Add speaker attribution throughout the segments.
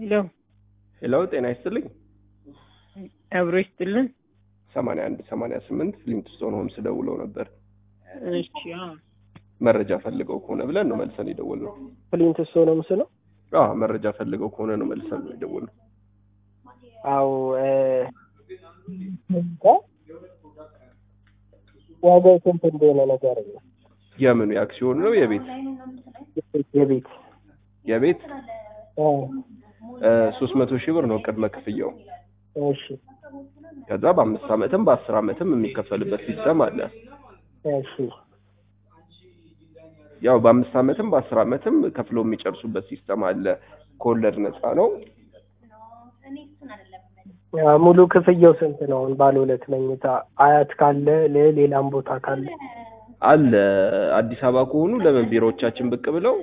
Speaker 1: ሄሎ
Speaker 2: ሄሎ ጤና ይስጥልኝ።
Speaker 1: አብሮ ይስጥልን።
Speaker 2: ሰማንያ አንድ ሰማንያ ስምንት ሊምትስቶን ሆምስ ደውለው ነበር።
Speaker 1: እሺ አዎ።
Speaker 2: መረጃ ፈልገው ከሆነ ብለን ነው መልሰን የደወልነው።
Speaker 3: ፍሊንት ስቶን ሆምስ ነው።
Speaker 2: አዎ መረጃ ፈልገው ከሆነ ነው መልሰን ነው የደወልነው።
Speaker 3: አው ዋጋው ስንት እንደሆነ ነገር ነው።
Speaker 2: የምኑ የአክሲዮን ነው የቤት
Speaker 3: የቤት
Speaker 2: የቤት
Speaker 3: አዎ፣
Speaker 2: ሶስት መቶ ሺህ ብር ነው ቅድመ ክፍያው።
Speaker 3: እሺ
Speaker 2: ከዛ በአምስት ዓመትም በአስር ዓመትም የሚከፈልበት ሲስተም አለ።
Speaker 3: እሺ
Speaker 2: ያው በአምስት ዓመትም በአስር ዓመትም ከፍለው የሚጨርሱበት ሲስተም አለ። ከወለድ ነፃ ነው።
Speaker 3: ያ ሙሉ ክፍያው ስንት ነው? አሁን ባለ ሁለት መኝታ አያት ካለ ለ- ሌላም ቦታ ካለ
Speaker 2: አለ አዲስ አበባ ከሆኑ ለምን ቢሮዎቻችን ብቅ ብለው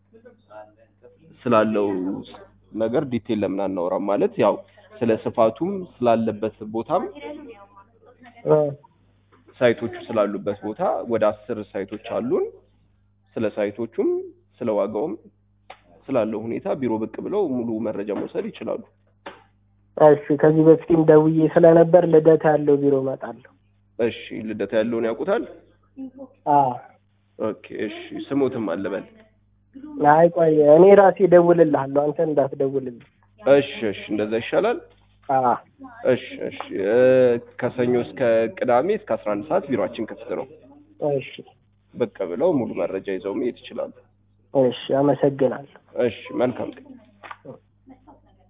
Speaker 2: ስላለው ነገር ዲቴል ለምን አናወራም? ማለት ያው ስለ ስፋቱም ስላለበት ቦታም
Speaker 3: እ
Speaker 2: ሳይቶቹ ስላሉበት ቦታ ወደ አስር ሳይቶች አሉን። ስለ ሳይቶቹም ስለ ዋጋውም ስላለው ሁኔታ ቢሮ ብቅ ብለው ሙሉ መረጃ መውሰድ ይችላሉ።
Speaker 3: እሺ ከዚህ በፊትም ደውዬ ስለነበር ልደታ ያለው ቢሮ እመጣለሁ።
Speaker 2: እሺ ልደታ ያለውን ያውቁታል?
Speaker 3: አዎ
Speaker 2: ኦኬ እሺ ስሙትም አለበል
Speaker 3: አይ ቆይ እኔ ራሴ እደውልልሃለሁ፣ አንተ እንዳትደውልልኝ።
Speaker 2: እሺ እሺ እንደዛ ይሻላል።
Speaker 3: አዎ
Speaker 2: እሺ እሺ እ ከሰኞ እስከ ቅዳሜ እስከ 11 ሰዓት ቢሮአችን ክፍት ነው።
Speaker 3: እሺ
Speaker 2: ብቅ ብለው ሙሉ መረጃ ይዘው መሄድ ይችላሉ።
Speaker 3: እሺ አመሰግናለሁ።
Speaker 2: እሺ መልካም ቀን።